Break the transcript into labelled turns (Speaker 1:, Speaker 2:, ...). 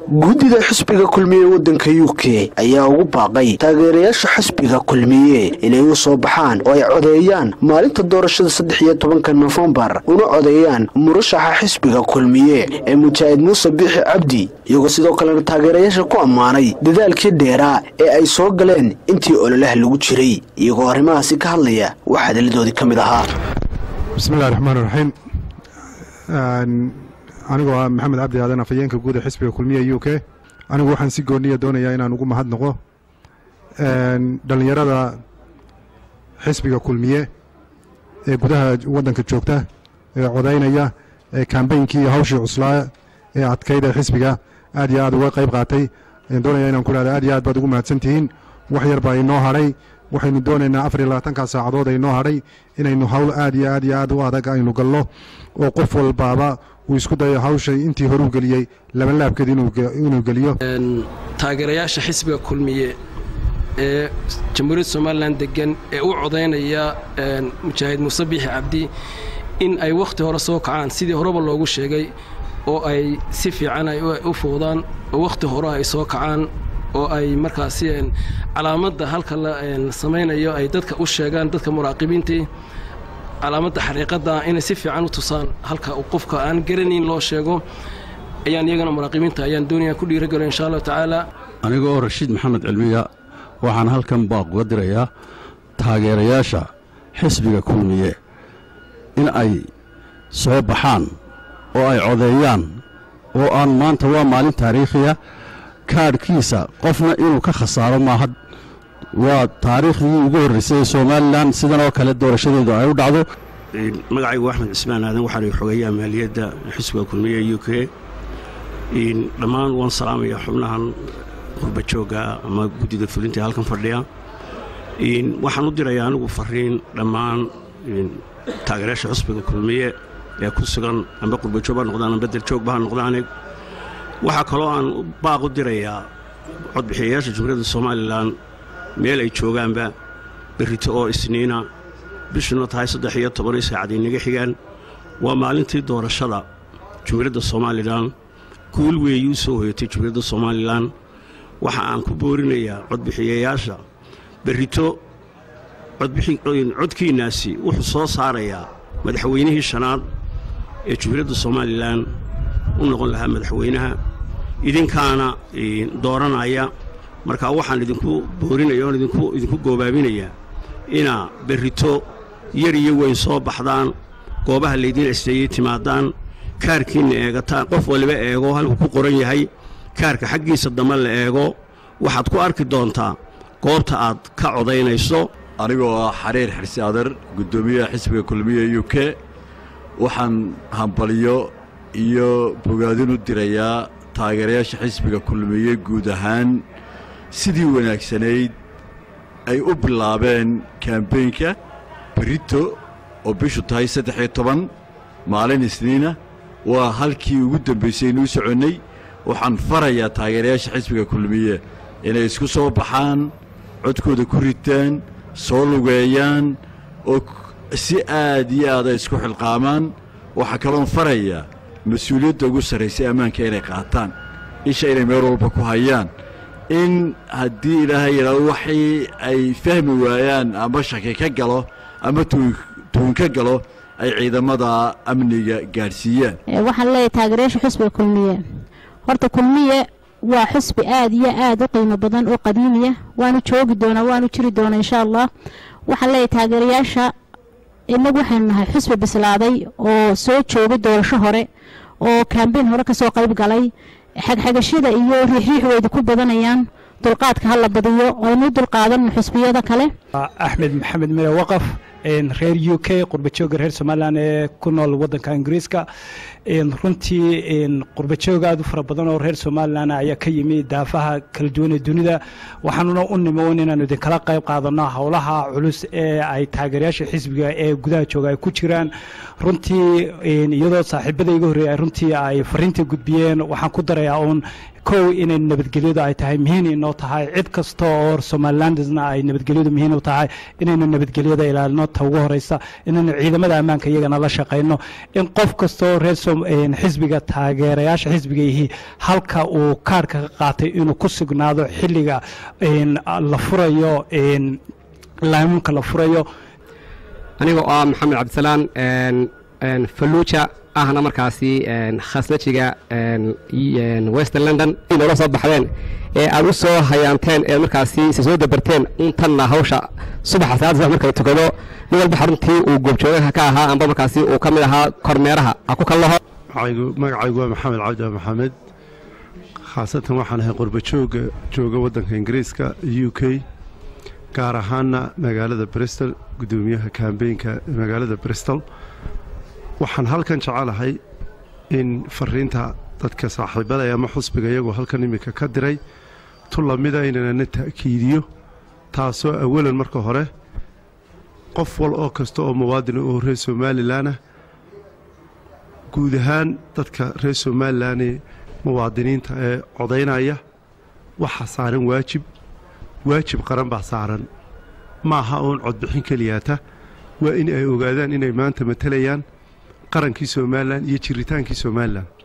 Speaker 1: guddida xisbiga kulmiye waddanka u k ayaa ugu baaqay taageerayaasha xisbiga kulmiye inay u soo baxaan oo ay codeeyaan maalinta doorashada saddex iyo tobanka nofembar una codeeyaan murashaxa xisbiga kulmiye ee mujaahid muuse biixi cabdi iyagoo sidoo kalena taageerayaasha ku ammaanay dadaalkii dheeraa ee ay soo galeen intii ololaha lagu jiray iyagoo arrimahaasi ka hadlaya waxaa hadalladoodii ka mid ahaa
Speaker 2: bismillahi raxmaan raxiim anigoo ah maxamed cabdi aadan afhayeenka guud ee xisbiga kulmiye u k anigu waxaan si gooniya doonayaa inaan ugu mahadnaqo dhallinyarada xisbiga kulmiye ee gudaha waddanka joogta ee codaynaya ee kambeynkii iyo hawshii cuslaa ee adkayd ee xisbiga aad iyo aad uga qayb qaatay doonaya inaan ku dhahda aad iyo aad baad ugu mahadsantihiin wax yar baa inoo hadhay waxaynu doonaynaa afar iyo labaatanka saacadood ay noo hadhay inaynu hawl aad iyo aad iyo aad u adag aynu galno oo qof walbaaba uu isku dayo hawshay intii horuu geliyey labanlaabkeed inuu geliyo
Speaker 3: taageerayaasha xisbiga kulmiye ee jamhuuriyadda somalilan degan ee u codaynaya mujaahid muuse biixi cabdi in ay wakhti hore soo kacaan sidii horeba loogu sheegay oo ay si fiican ay u foodaan oo wakhti hore ay soo kacaan oo ay markaasi calaamadda halka la samaynayo ay dadka u sheegaan dadka muraaqibiintii calaamadda xaqiiqadda inay si fiican u tusaan halka qofka aan garanayn loo sheego ayaan iyagana muraaqibiinta ayaan doonaya ku dhiiragalo insha allahu tacaala
Speaker 4: aniga oo rashiid maxamed cilmiya waxaan halkan baaq uga dirayaa taageerayaasha xisbiga kulmiye in ay soo baxaan oo ay codeeyaan oo aan maanta waa maalin taariikhiya kaadhkiisa qofna inuu ka khasaaro maaha waa taariikhdii ugu horraysay ee somalilan sidan oo kale doorashadeedu ay u dhacdo
Speaker 5: magacaygu axmed cismaan aadan waxaana xogeeyaa maaliyadda xisbiga kulmiye u k dhammaan waan salaamaya xubnahan qurbajoogga ama guddida fulinta halkan fadhiya waxaan u dirayaa anigu fariin dhammaan taageerayaasha xisbiga kulmiye ee ku sugan amba qurbajoog ha noqdaan amba daljoogba ha noqdaane waxaa kaloo aan baaq u dirayaa codbixiyayaasha jumhuuriyadda somalilan meel ay joogaanba berrito oo isniina bishuna tahay saddex iyo tobanio saacad inaga xigaan waa maalintii doorashada jumhuuriyadda somalilan guul weeyi u soo hoyatay jumhuuriyadda somalilan waxa aan ku boorinayaa codbixiyayaasha berrito codkiinnaasi wuxuu soo saarayaa madaxweynihii shanaad ee jumhuuriyadda somalilan u noqon lahaa madaxweynaha idinkaana dooranaya markaa waxaan idinku boorinaya oon idinku goobaabinayaa inaa berrito yar iyo weyn soo baxdaan goobaha laydiin asteeyey timaadaan kaarkiinna eegataan qof waliba eego halkuu ku qoran yahay kaarka xaggiisa dambe la eego waxaad ku arki doontaa goobta aad ka codaynayso
Speaker 6: anigoo ah xariir xirsi adar guddoomiyaha xisbiga kulmiye u k waxaan hambaliyo iyo bogaadin u dirayaa taageerayaasha xisbiga kulmiye guud ahaan sidii wanaagsanayd ay u bilaabeen kambeynka berito oo bishu tahay saddex iyo toban maalin isniina waa halkii ugu dambaysay inuu soconnay waxaan farayaa taageerayaasha xisbiga kulmiye inay isku soo baxaan codkooda ku ritaan soo lugeeyaan oo si aad iyo aad ay isku xilqaamaan waxaa kaloon farayaa mas-uuliyadda ugu sarraysay ammaanka inay qaataan isha inay meel walba ku hayaan in haddii ilaahay yidhaado waxii ay fahmi waayaan ama shaki ka galo ama tuun ka galo ay ciidamada amniga gaadhsiiyaan
Speaker 7: waxaan leeyahay taageerayaasha xusbiga kulmiye horta kulmiye waa xusbi aad iyo aad u qiimo badan oo qadiimiya waanu joogi doonaa waanu jiri doonaa insha allah waxaan leeyahay taageerayaasha inagu waxaynu nahay xusbi bislaaday oo soo joogay doorasho hore oo kambeyn hore kasoo qayb galay xagxagashada iyo riixriix weyda ku badanayaan dulqaadka hala badiyo aynu dulqaadanno xusbiyada kale
Speaker 8: axmed maxamed mire waqaf reer u k qurbajooga reer somalilan ee ku nool wadanka ingiriiska runtii qurbajoog aad u fara badan oo reer somalilan ayaa ka yimi daafaha kala duwan ee dunida waxaanuna u nimo inaanu idinkala qayb qaadano howlaha culus ee ay taageerayaasha xisbiga ee gudaha jooga ay ku jiraan runtii iyadoo saaxiibada iga horreeyay runtii ay fariinta gudbiyeen waxaan ku darayaa uun kow inay nabadgelyadu ay tahay muhiin inoo tahay cid kasta oo somalilandisna ay nabadgelyadu muhiin u tahay inaynu nabadgelyada ilaalino ta ugu horeysa inaynu ciidamada ammaanka iyagana la shaqayno in qof kasta oo reer xisbiga taageerayaasha xisbiga yihi halka uu kaarhka ka qaatay inuu ku sugnaado xilliga la furayo laamuunka la furayo
Speaker 9: aniga oo ah maxamed cabdisalaan falluuja ahna markaasi khasnajiga western london noola soo baxdeen ee aad u soo hayaanteen ee markaasi isa soo dabarteen untanna hawsha subaxa salaada subax marka la tukado nin walba xaruntii uu goobjoogaha ka ahaa amba markaasi uu ka mid ahaa kormeeraha ha ku kallaho
Speaker 10: magacaygu waa maxamed cabdi maxamed khaasatan waxaan ahay qurbajooga jooga waddanka ingiriiska u k gaar ahaana magaalada bristol guddoomiyaha kambeynka magaalada bristol waxaan halkan jecelahay in fariinta dadka saaxiibada ama xusbiga iyagoo halkan iminka ka diray tu lamida inanana ta'kiidiyo taasoo awalan marka hore qof wal oo kasta oo muwaadina oo reer somalilanah guud ahaan dadka reer somalilan ee muwaadiniinta ee codaynaya waxaa saaran waajib waajib qaran baa saaran maaha uun codbixin keliyaata waa in ay ogaadaan inay maanta matalayaan qarankii somalilan iyo jiritaankii somalilan